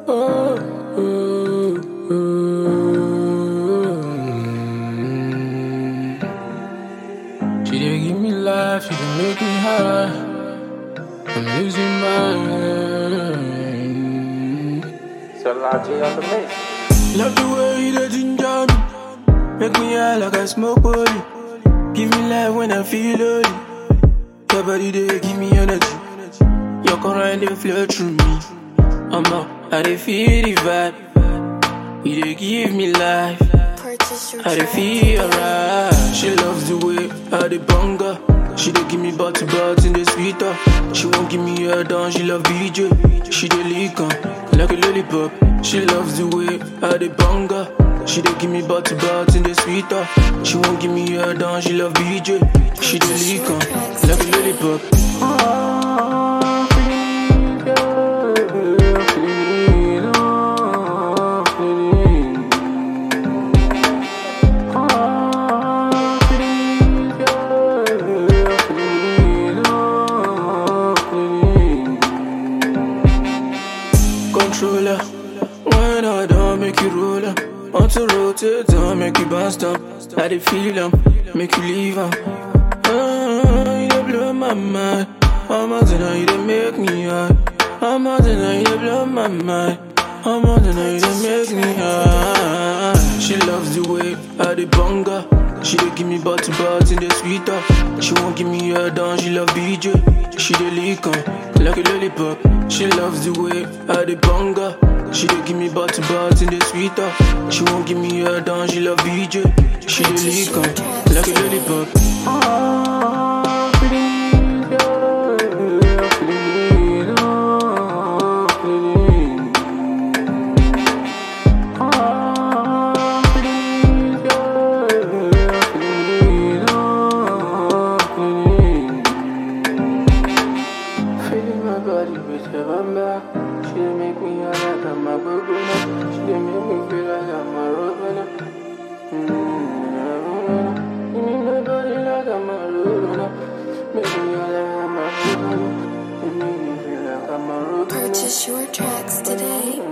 Oh, oh, oh. She dey give me life, she dey make me high. I'm losing my mind. Salaji on the mix. Love the way you dey ginger me, make me high like I smoke poly. Give me life when I feel lonely. Your body dey give me energy. Your current dey flow through me. I'm up, I dey feel the vibe. You dey give me life. Purchase your I dey feel alright. She loves the way I dey bunga. She dey give me body body in the sweeter. She won't give me her down. She love BJ. She dey lick on like a lollipop. She loves the way I dey bunga. She dey give me body body in the sweeter. She won't give me her down. She love BJ. She dey lick on like a lollipop. Oh, feeling it, yeah, feeling it, oh, feeling it. Controller, when I don't make you roll up. Want to rotate, don't make you bounce down. I dey feel 'em, make you leave 'em. Ah, you dey blow my mind. I'm out tonight, you dey make me high. I'm out tonight, you dey blow my mind. I'm out tonight, you dey make me high. She loves the way I dey bunga. She dey give me body body in the sweeter. She won't give me her down, she love BJ. She dey lick on like a lollipop. She loves the way I dey bunga. She dey give me body body in the sweeter. She won't give me her down, she love BJ. She dey lick on like a lollipop. Ah, feeling it, yeah, feeling it, oh, feeling it. Feeling my body with her bamba. She dey make me high like I'm a bubble. She dey make me feel like I'm a robber. Mm-hmm. Give me my body like I'm a robber. Make me high like I'm a robber. Make me feel like I'm a robber. purchase your tracks today.